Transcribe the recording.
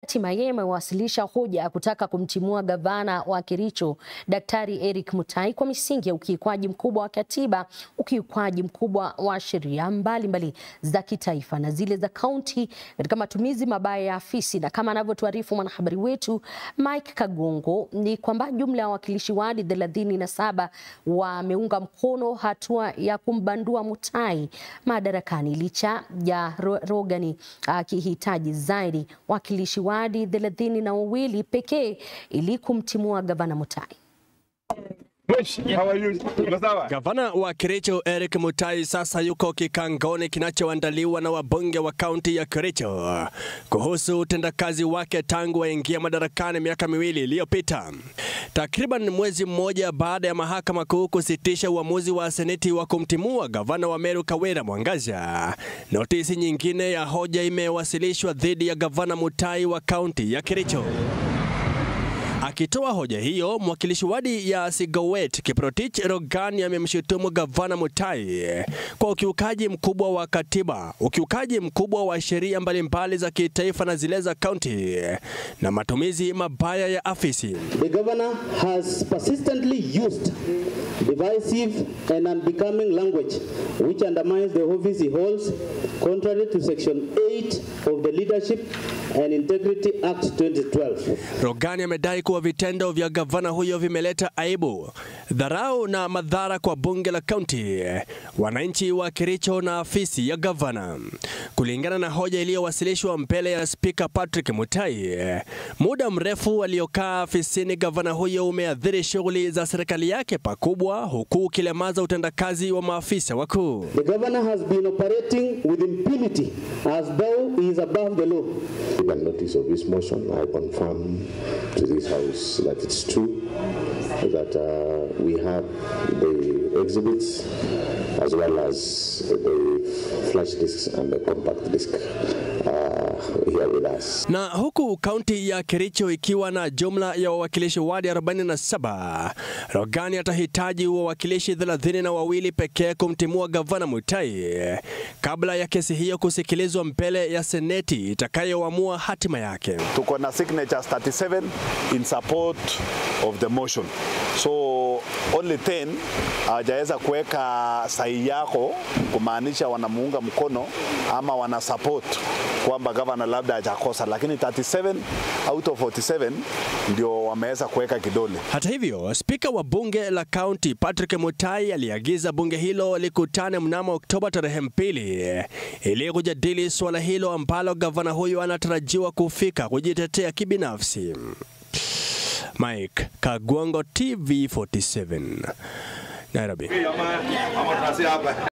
hatimaye imewasilisha hoja ya kutaka kumtimua gavana wa Kericho Daktari Eric Mutai kwa misingi ya ukiukwaji mkubwa wa katiba, ukiukwaji mkubwa wa sheria mbalimbali za kitaifa na zile za kaunti katika matumizi mabaya ya afisi. Na kama anavyotuarifu mwanahabari wetu Mike Kagongo, ni kwamba jumla ya wawakilishi wadi thelathini na saba wameunga mkono hatua ya kumbandua Mutai madarakani licha ya Rogani akihitaji zaidi wakilishi wadi thelathini na wawili pekee ili kumtimua gavana Mutai. Gavana wa Kericho Eric Mutai sasa yuko kikangoni kinachoandaliwa na wabunge wa kaunti ya Kericho kuhusu utendakazi wake tangu aingia madarakani miaka miwili iliyopita. Takriban mwezi mmoja baada ya mahakama kuu kusitisha uamuzi wa seneti wa kumtimua gavana wa Meru Kawira Mwangaza, notisi nyingine ya hoja imewasilishwa dhidi ya gavana Mutai wa kaunti ya Kericho. Akitoa hoja hiyo, mwakilishi wadi ya Sigowet Kiprotich Rogani amemshutumu gavana Mutai kwa ukiukaji mkubwa wa katiba, ukiukaji mkubwa wa sheria mbalimbali za kitaifa na zile za kaunti na matumizi mabaya ya afisi. The governor has persistently used divisive and unbecoming language which undermines the office he holds contrary to section 8 of the Leadership and Integrity Act 2012. Rogani amedai kuwa vitendo vya gavana huyo vimeleta aibu, dharau na madhara kwa bunge la kaunti, wananchi wa Kericho na afisi ya gavana. Kulingana na hoja iliyowasilishwa mbele ya spika Patrick Mutai, muda mrefu aliokaa afisini gavana huyo umeathiri shughuli za serikali yake pakubwa, huku ukilemaza utendakazi wa maafisa wakuu. The governor has been operating with impunity as though he is above the law. Given notice of this motion, I confirm to this House that it's true that uh, we have the exhibits as well as the flash discs and the compact disc uh, here with us. Na huku kaunti ya Kericho ikiwa na jumla ya wawakilishi wadi 47, Rogani atahitaji wawakilishi thelathini na wawili pekee kumtimua gavana Mutai kabla ya kesi hiyo kusikilizwa mbele ya seneti itakayoamua hatima yake. Tuko na signatures 37 in support of the motion. So only 10 hawajaweza kuweka sahihi yako kumaanisha wanamuunga mkono ama wana support kwamba gavana labda hajakosa, lakini 37 out of 47 ndio wameweza kuweka kidole. Hata hivyo, spika wa bunge la kaunti Patrick Mutai aliagiza bunge hilo likutane mnamo Oktoba tarehe mbili ili kujadili suala hilo ambalo gavana huyo anatarajiwa kufika kujitetea kibinafsi. Mike Kagwango, TV 47 Nairobi.